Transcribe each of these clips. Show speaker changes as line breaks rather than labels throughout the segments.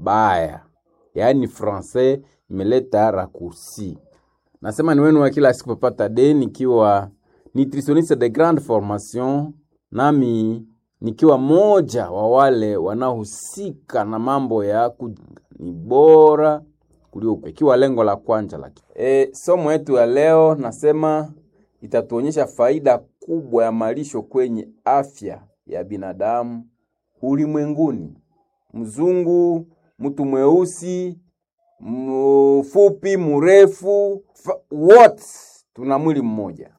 baya, yaani francais imeleta raccourci. Nasema ni wenu wa kila siku Papa de nikiwa nutritionniste de grande formation, nami nikiwa moja wa wale wanaohusika na mambo ya ku ni bora kuliko ikiwa lengo la kwanza la e, somo yetu ya leo nasema itatuonyesha faida kubwa ya malisho kwenye afya ya binadamu ulimwenguni. Mzungu, mtu mweusi, mfupi, mrefu, wote tuna mwili mmoja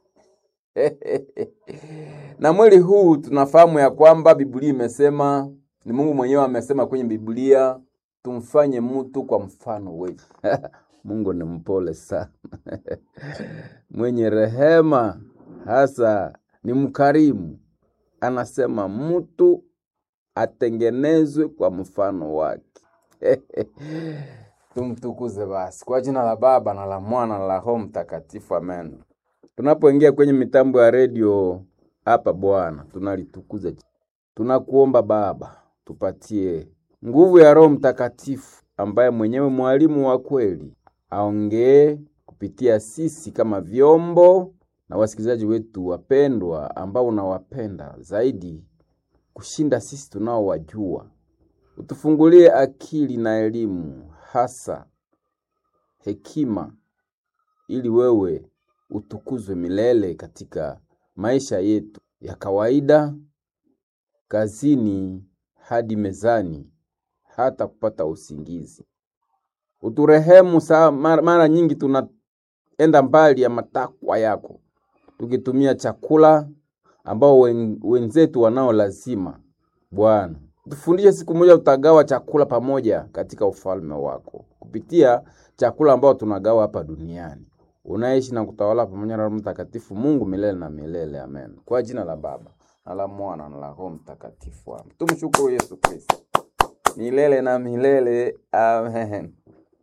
na mwili huu tunafahamu ya kwamba Biblia imesema, ni Mungu mwenyewe amesema kwenye Biblia, tumfanye mtu kwa mfano wetu. Mungu ni mpole sana mwenye rehema, hasa ni mkarimu. Anasema mtu atengenezwe kwa mfano wake. Tumtukuze basi kwa jina la Baba na la Mwana na la Roho Mtakatifu, amen. Tunapoingia kwenye mitambo ya redio hapa, Bwana tunalitukuza, tunakuomba Baba, tupatie nguvu ya Roho Mtakatifu ambaye mwenyewe mwalimu wa kweli, aongee kupitia sisi kama vyombo na wasikilizaji wetu wapendwa, ambao unawapenda zaidi kushinda sisi tunaowajua. Utufungulie akili na elimu, hasa hekima, ili wewe utukuzwe milele katika maisha yetu ya kawaida, kazini hadi mezani, hata kupata usingizi. Uturehemu saa mara, mara nyingi tunaenda mbali ya matakwa yako, tukitumia chakula ambao wen, wenzetu wanao lazima. Bwana, tufundishe siku moja tutagawa chakula pamoja katika ufalme wako kupitia chakula ambao tunagawa hapa duniani unaishi na kutawala pamoja na Roho Mtakatifu, Mungu milele na milele. Amen. Kwa jina la Baba na la Mwana na la Roho Mtakatifu. Amen. Tumshukuru Yesu Kristo milele na milele. Amen.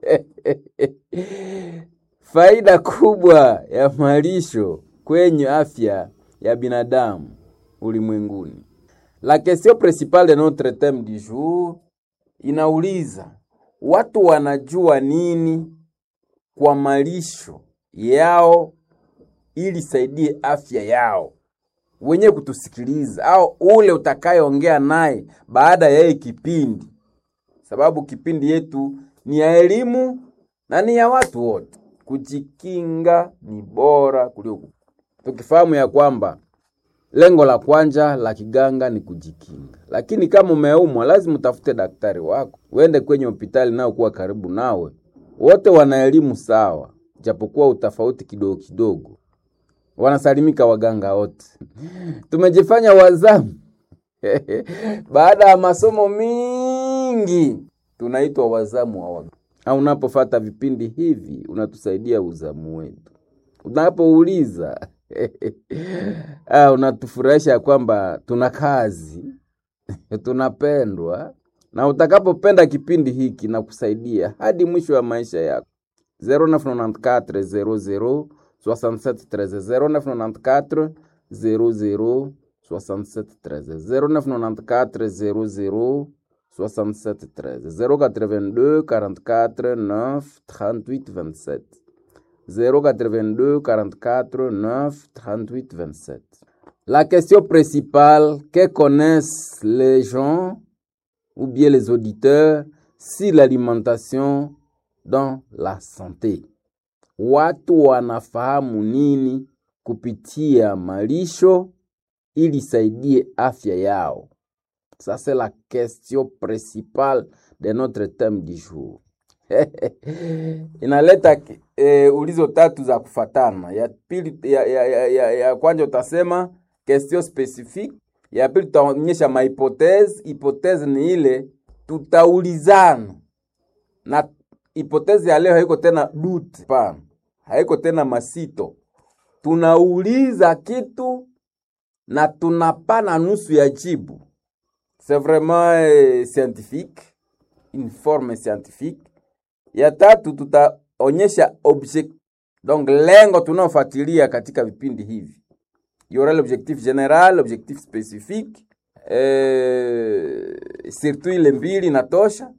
Faida kubwa ya malisho kwenye afya ya binadamu ulimwenguni. La question principale de notre theme du jour inauliza watu wanajua nini kwa malisho yao ili saidie afya yao wenye kutusikiliza au ule utakayeongea naye baada ya hii kipindi, sababu kipindi yetu ni ya elimu na ni ya watu wote. Kujikinga ni bora kuliko, tukifahamu ya kwamba lengo la kwanza la kiganga ni kujikinga, lakini kama umeumwa, lazima utafute daktari wako, uende kwenye hospitali nao kuwa karibu nawe. Wote wana elimu sawa japokuwa utafauti kidogo kidogo, wanasalimika waganga wote. Tumejifanya wazamu baada ya masomo mingi, tunaitwa wazamu wa waganga. Au unapofata vipindi hivi unatusaidia uzamu wetu, unapouliza ah, unatufurahisha kwamba tuna kazi tunapendwa, na utakapopenda kipindi hiki na kusaidia hadi mwisho wa maisha yako 0994 00 67 13 0994 00 67 13 0994 00 67 13 082 44 9 38 27 082 44 9 38 27 La question principale que connaissent les gens ou bien les auditeurs si l'alimentation dans la santé. Watu wanafahamu nini kupitia malisho ili saidie afya yao? Ça c'est la question principale de notre thème du jour. Inaleta e, ulizo tatu za kufatana. Ya pili ya, ya, ya, ya, ya kwanza utasema question specifique, ya pili tutaonyesha mahipotezi. Hipotezi ni ile tutaulizana na hipotezi ya leo haiko tena dute, pana haiko tena masito. Tunauliza kitu na tunapana nusu ya jibu. C'est vraiment eh, scientifique, une forme scientifique. Ya tatu tutaonyesha object, donc lengo tunaofuatilia katika vipindi hivi. Yora l'objectif général, l'objectif spécifique, eh, surtout ile mbili natosha